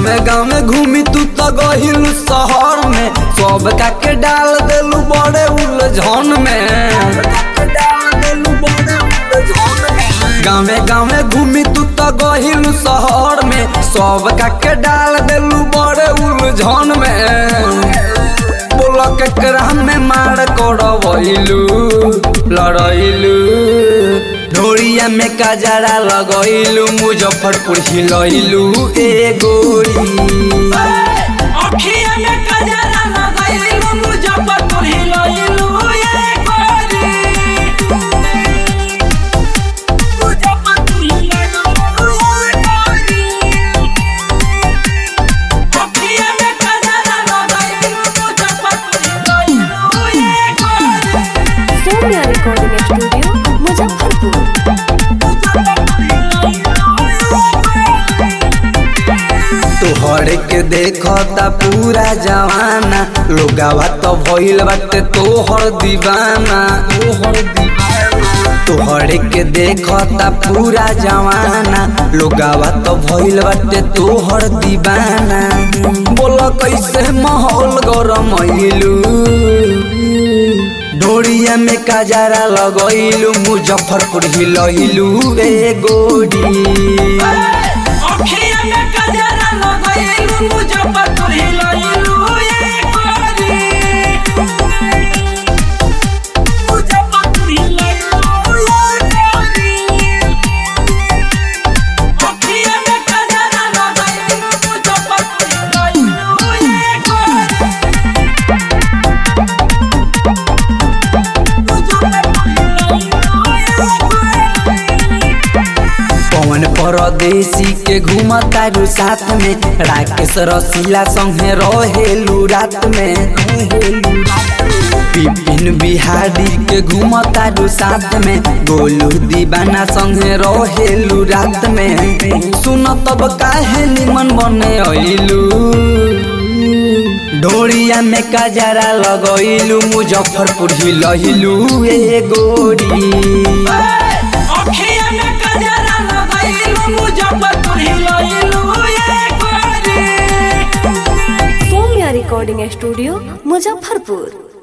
गाँवे गाँवे घूमी तू तो गहिल शहर में सब का के डाल देलू बड़े उलझन में गाँवे गाँवे घूमी तू तो गहिल शहर में सब का के डाल देलू बड़े उलझन में बोला केकरा में मार करवैलू लड़ैलू ढोरिया में कजरा लगैलू मुजफ्फरपुर हिलैलू ए गोरी अखिया में कजरा लगैलू मुजफ्फरपुर हिलैलू ये गोरी मुजफ्फरपुर हिलैलू ये गोरी अखिया में कजरा लगैलू मुजफ्फरपुर हिलैलू ये गोरी सौम्या रिकॉर्डिंग स्टूडियो मुजफ्फरपुर तोहर के देखता पूरा जवाना लोगावा तो भइल बाटे तोहर दीवाना तोहर दीवाना तोहर के देखता पूरा जवाना लोगावा तो भइल बाटे तोहर दीवाना बोल कैसे माहौल गरमैलू ढोरिया में कजरा लगैलू मुजफ्फरपुर हिलैलू ए गोरी अखिया में कजरा लगैलू मुजफ्फरपुर हिलैलू ये गोरी मुजफ्फरपुर हिलैलू ये गोरी अखिया में कजरा लगैलू मुजफ्फरपुर हिलैलू ये गोरी पवन परदेसी के घूमतारू साथ में राकेश रसीला संगे रहेलू रात में विपिन बिहारी के घूमतारू साथ में गोलू दीवाना संगे रहेलू रात में सुन तब काहे निमन बने अइलू ढोरिया में कजरा लगैलू मुजफ्फरपुर हिलैलू ए गोरी अखिया में कजरा लगैलू मुजफ्फरपुर हिलैलू ये गोरी सौम्या रिकॉर्डिंग स्टूडियो मुजफ्फरपुर